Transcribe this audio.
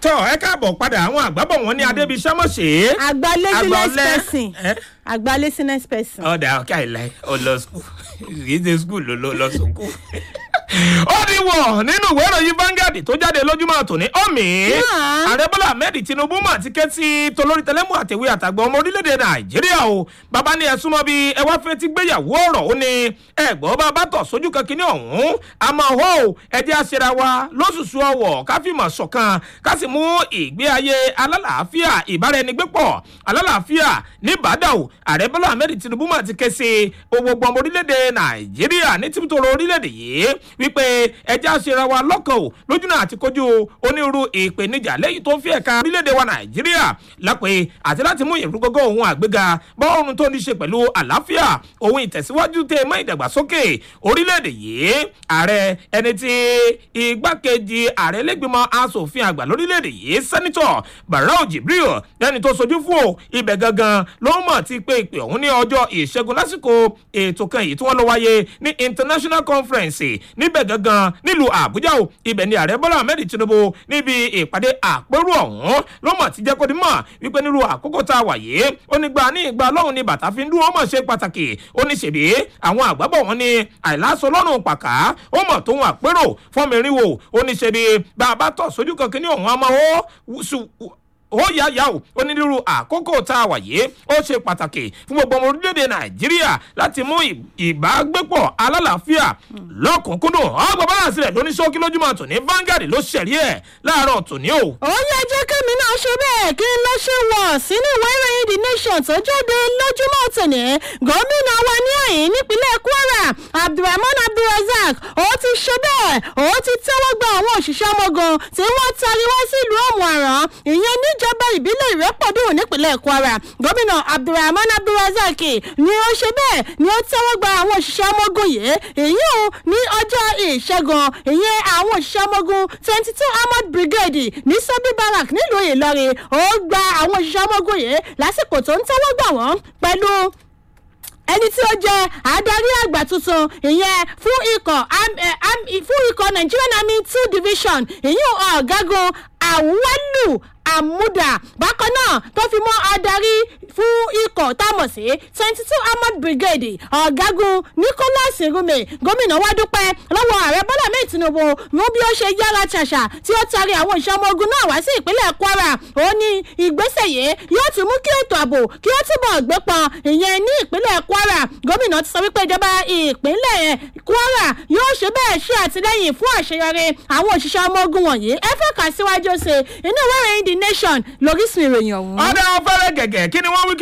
tọ́ ẹ káàbọ̀ padà àwọn àgbàbọ̀ wọn ní adébísọ́mọ̀ṣe. àgbà laziness Àgbà ọ̀lẹ. person Ẹ? àgbà laziness person. ọ̀dà ọ̀kẹ́ àìláì ó lọ skul kìí ṣe skul ló lọ lọ sùkú. ó ní wọ̀ nínú ìwé ìròyìn Vanguard tó jáde lójúmọ́ tòní ọ̀mì. Náà. ààrẹ bọ́lá ahmed tinubu mà ti ké sí tolórí tẹlẹ́mù àtẹ̀wé àtàgbà ọmọ orílẹ̀-èdè nàìjíríà o bàbá ní ẹ̀sùn mọ́ bí ẹ wá fẹ́ ti gbéyàwó ọ̀rọ̀ ó ní ẹ̀gbọ́n bá bá tọ̀ sójú kan kínní ọ̀hún àmọ́ hó ẹ jẹ́ àṣẹra wa lóṣùṣù ọwọ̀ ká fìmọ̀ ṣọ̀kan ká sì mú ìgbé ayé alálàáfíà ìbáraẹnigbépọ̀ alálàáfíà nìbàdàn o ààrẹ bọ́lá ahmed tinubu mà ti ké sí gbogbo ọmọ orílẹ̀-èdè nàìjíríà ní tìbútòrò orílẹ̀-èdè yìí wípé ẹ jẹ́ àṣẹra wa lọ́kàn o lójúnà àti kojú onírúurú ìpèníjà lẹ́yìn tó fi ẹ̀ka orílẹ̀-èdè wa nàìjíríà lápẹ́ àti láti mú ìrúgọ́gọ́ ohun àgbéga bọ́ọ̀rùn tó ní ṣe pẹ̀lú àlàáfíà ohun ìtẹ̀síwájú tẹ mọ́ ìdàgbàsókè orílẹ̀-èdè yìí ààrẹ ẹni tí igbákejì ààrẹ lẹ́gbìmọ̀ asòfin àgbà lórílẹ̀-èdè yìí sẹ́nitọ̀ barau jibril lẹ́ni tó sojú fún o ibẹ̀ gangan ló mọ̀ ti pé ìpè ọ̀hún ní ọjọ́ ìṣẹ́gun lásìkò ètò kan èyí tí wọ́n lọ wáyé ní international conference níbẹ̀ gangan nílùú àbújá o ibẹ̀ ni ààrẹ bọ́lá ahmed tinubu níbi ìpàdé àpérò ọ̀hún ló mọ̀ ti jẹ́ kó di mọ̀ wípé nílùú àkókò tá a wà yìí ó ní gba ní ìgbà lọ́hùn ni bàtà fi ń dúró mọ̀ ṣe pàtàkì ó ní ṣèbí àwọn àgbàbọ̀ wọn ni àìláṣọ lọ́rùn pàkà ó mọ̀ tóun àpérò fọ́nmìrín wò ó ní ṣèbí bàbá tọ̀ sójú kankan ní ọ̀hún àmọ́ ó sùn ó yá yá o onírúurú àkókò tá a wà yìí ó ṣe pàtàkì fún gbogbo ọmọ orílẹ̀-èdè nàìjíríà láti mú ì- ìbágbépọ̀ alálàáfíà lọ́kùnkúndùn ọgbà báláǹsì rẹ̀ lóní ṣókí lójúmọ́ tòní Vanguard ló ṣẹ̀rí ẹ̀ láàárọ̀ tòní o. ó yẹ jẹ́ kẹ́mi náà ṣe bẹ́ẹ̀ kí n lọ ṣe wọ̀ sínú ìwé ìròyìn the nation tó jáde lójúmọ́ tòní gómìnà wa ní àyín nípínlẹ̀ kwara abdulrahman abdulrasaq ó ti ṣe bẹ́ẹ̀ ó ti tẹ́wọ́ gba àwọn òṣìṣẹ́ ọmọogun tí wọ́n tari wá sílùú ọ̀mùàrán ìyẹn níjọba ìbílẹ̀ ìrẹ́pọ̀dùn nípínlẹ̀ kwara gómìnà abdulrahman abdulrasaq ni ó ṣe bẹ́ẹ̀ ni ó tẹ́wọ́ gba àwọn òṣìṣẹ́ ọmọogun yìí èyí ò ní ọjọ́ ìṣẹ́gun ìyẹn àwọn òṣìṣẹ́ ọmọogun twenty two armored brigade ní sọ́bí barrack nílùú ìlọrin ó gba àwọn òṣìṣẹ́ ọmọogun yìí lásìkò tó ń tẹ́wọ́ gbà wọ́n pẹ̀lú ẹni tí ó jẹ adarí àgbà tuntun ìyẹn fún ikọ̀ am- eh, am- fún ikọ̀ nigerian army two division ìyẹn ọ̀gágun àwọlù àmúdà bákan náà tó fi mọ́ adarí fún ikọ̀ támọ̀ sí twenty two armored brigade ọ̀gágun nicholas irume gómìnà wa dúpẹ́ lọ́wọ́ ààrẹ bọ́lá mẹ́ẹ̀ tinubu mú bí ó ṣe yára ṣàṣà tí ó taari àwọn ìṣẹ́ ọmọ ogun náà wá sí ìpínlẹ̀ kwara ó ní ìgbésẹ̀ yìí yóò tún mú kí ètò ààbò kí ó túbọ̀ gbé pọn ìyẹn ní ìpínlẹ̀ kwara gómìnà ti sọ wípé ìjọba ìpínlẹ̀ kwara yóò ṣe bẹ́ẹ̀ ṣe àtìlẹ́yìn fún àṣeyọrí àwọn òṣìṣẹ́ ọmọ ogun wọ̀nyí ẹ fẹ́ kà síwájú sí inú ìwé ìròyìn the nation lóríṣìí ìròyìn ọ̀hún. ọ̀dà ọ̀fẹ́rẹ́ gẹ̀gẹ̀ kí ni wọ́n wí kí